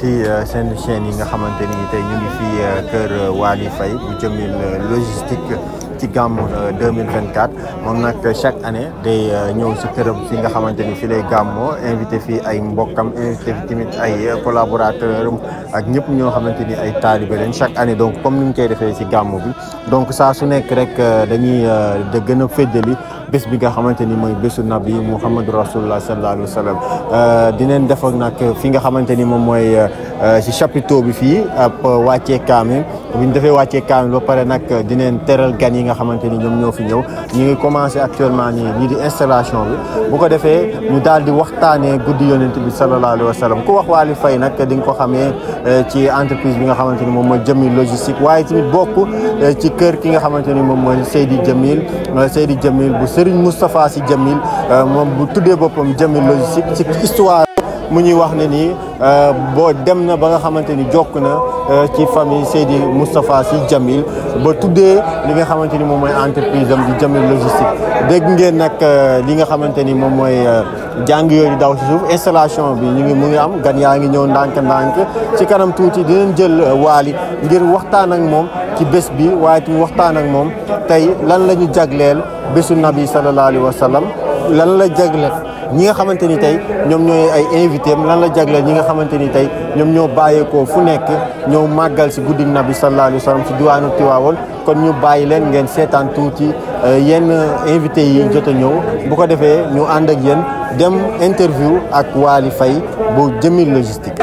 ci seen chaîne yi nga xamante ni tey ñu ngi fii kër Waly Faye bu Jamil logistique ci gàmmu 2024 moom nag chaque année day ñëw si këram fi nga xamante ni fi lay gàmmoo invité fii ay mbokkam invité fi tamit ay collaborateur am ak ñëpp ñoo xamante ni ay taalibe leen chaque année donc comme ni ñu koy defee si gàmmu bi donc saa su nekk rek dañuy da gën a féddali bés bi nga xamante ni mooy bésu nabi Muhammadu Rasulullah sallallahu alayhi wa sallam dineen def ak nag fi nga xamante ni moom mooy si chapiteau bi fii ab wàccee kaamil bu ñu defee wàccee kaamil ba pare nag dineen teral gan yi nga xamante ni ñoom ñoo fi ñëw ñu ngi commencé actuellement nii lii di installation bi bu ko defee ñu daal di waxtaanee guddi yonent bi sallallahu alayhi wa sallam ku wax Waly Faye nag di nga ko xamee ci entreprise bi nga xamante ni moom mooy Jamil logistique waaye tamit bokk ci kër ki nga xamante ni moom mooy Seydi Jamil Seydi Jamil bu Serigne Moustapha Sy Jamil moom bu tuddee boppam Jamil logistique ci histoire mu ñuy wax ne nii boo dem na ba nga xamante ni jokk na ci famille Seydi Moustapha Sy Jamil ba tuddee li nga xamante ni moom mooy entreprise am di Jamil logistique dégg ngeen nag li nga xamante ni moom mooy jàng yooyu daw si suuf installation bi ñu ngi mu ngi am gan yaa ngi ñëw ndànk-ndànk ci kanam tuuti dinañ jël Waly ngir waxtaan ak moom ci bés bi waaye tamit waxtaan ak moom tey lan la ñu jagleel bésu nabi sallallahu alayhi wa sallam lan la jagleel ñi nga xamante ni tey ñoom ñooy ay invité am lan la jagleel ñi nga xamante ni tey ñoom ñoo bàyyeekoo fu nekk ñëw màggal si guddi nabi sallallahu alayhi wa sallam si diwaanu Tiwaawoon kon ñu bàyyi leen ngeen seetaan tuuti yenn invité yi jot a ñëw bu ko defee ñu ànd ak yéen dem interview ak Waly Faye bu Jamil logistique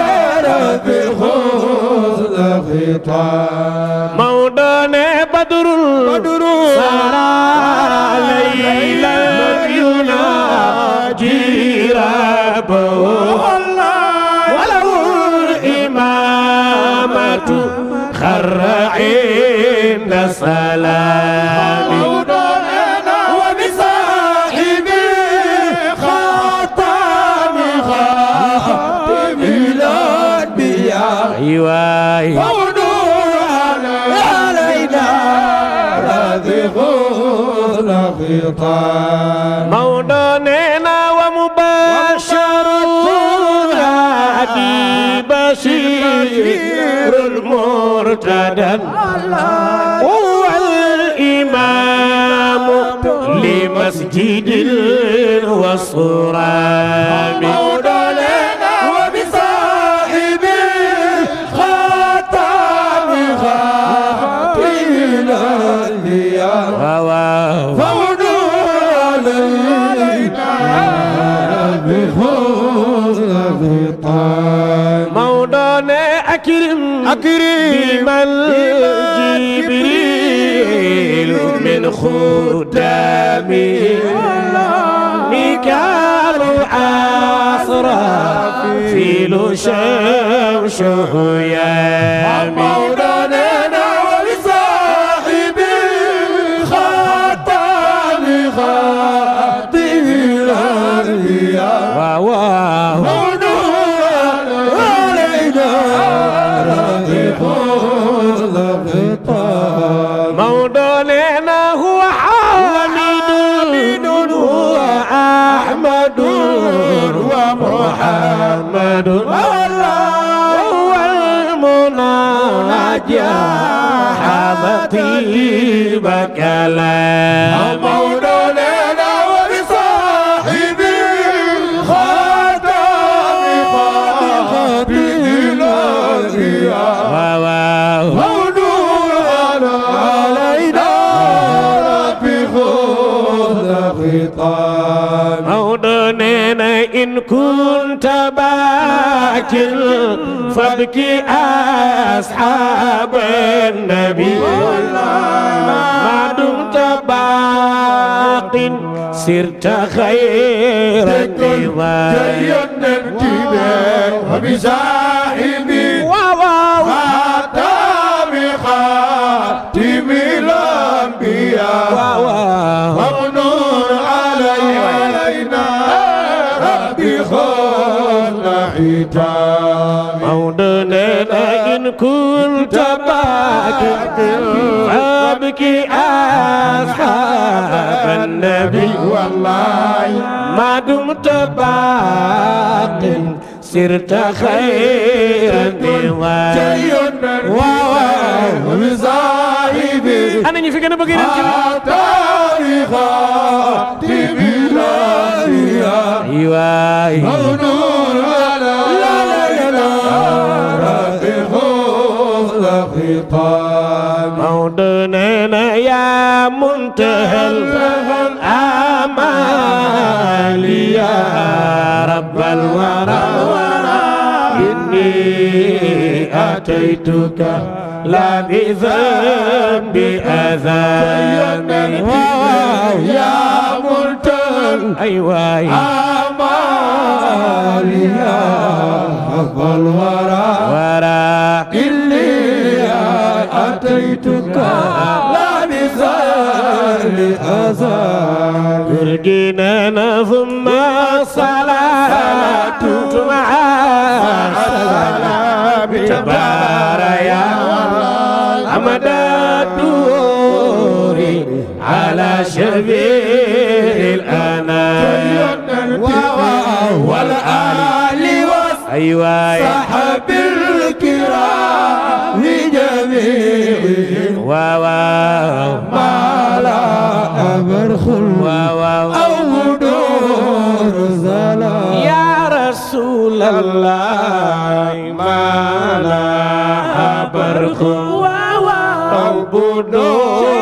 موضوعنا بدر بدر سارا ليلا يناجي ربه ولو الإمامة خر عند السلام وبصاحب خاتم خاتم الأنبياء أيوة فودوا علينا رذق موضوعنا ومباشر هادي بشير المرتدى هو الإمام لمسجد والصرام موضوعنا وبصاحب خاتم خاتم الأنبياء فودوا موضوعنا أكرم أكرم بمن جبريل من خدامي ميكال عصرا فيل شمس يامي مولانا ولصاحب الخاتم خاتم الأنبياء واو علينا مولانا هو حامد هو أحمد ومحمد هو المناجى حبطيب كلام مولانا وبصاحب الخاتم خاتم الأنبياء علينا ربي خذ موضوعنا إن كنت باكر فابكي أصحاب النبي ما دمت باق سرت خير النظام وبصاحبي خاتم خاتم الأنبياء ومنور علينا ربي خذ حجاب موضوعنا إن كنت باكر فابكي أصحاب النبي والله ما دمت باق سرت خيرا ديوان واو وبصاحبي انا ñi fi gën a bëgg yonent bi تاريخا ببلادها ايوه مغنون على لا لا لا رب خلق خطاب موضوعنا يا منتهى الآمال يا رب الورى إني أتيتك لا بذنب أذان يا منتهى أيوة الآمال يا رب الورى ورى إني أتيتك لا بزال أزال ترجينا ثم الصلاة مع السلام تبار يا أمد الدور على شبيه الأنام والآل أيوة والصحب الكرام جميعهم واو ما لا أبرخ واو أو دور زلال يا رسول الله ما لا برق أو بدور